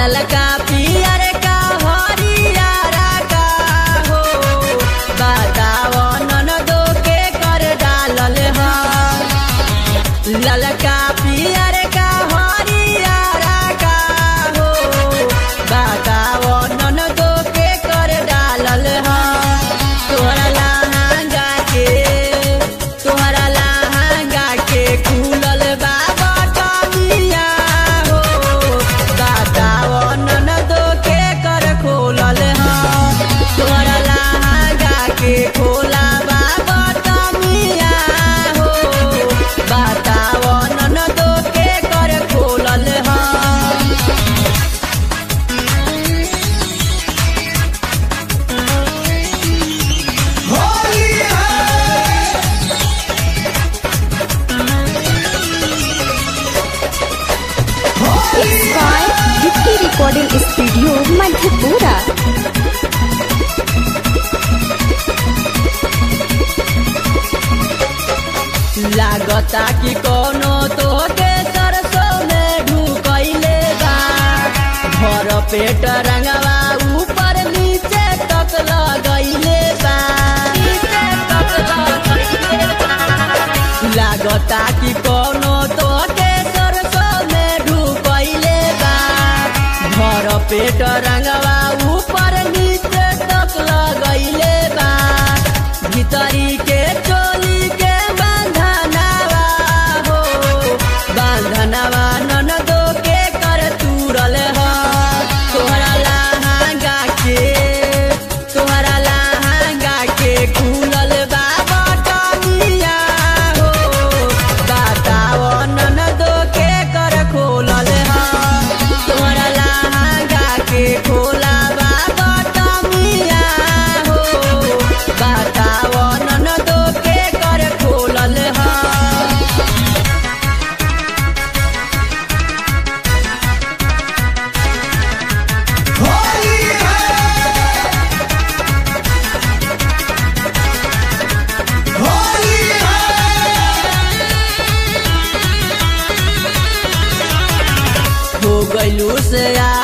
ललका पियर का हरियर का हो बताव ननदो के कर डालल ह ललका पियर का हरियर का हो बताव ननदो के कर डालल ह तोहरा लहंगा के तोहरा लहंगा के खुलल बा बटनिया हो बताव ननदो के कर खोलल ह तोहरा लहंगा के खोला बा बटनिया हो बताव ननदो के कर खोलल ह होली है It's by Vicky Recording Studio, Madhepura. लागता कि कोनो तोके सरसों में ढुकैले बा भर पेट रंगवा ऊपर नीचे तक लगैले बा नीचे तक लगैले बा। लागता कि कोनो तोके सरसों में ढुकैले बा भर पेट रंगवा ऊपर नीचे तक लगैले बा भीतरी के चोली के बांधनवा हो बांधनवा ननदो के कर तुरल ह तोहरा लहंगा के तोहरा लहंगा के खुलल बा बटनिया हो बताव ननदो के कर खोलल ह तोहरा लहंगा के खोला बा बटनिया हो बताव ननदो के कर खोलल ह होली है होली है हो गइलू से आ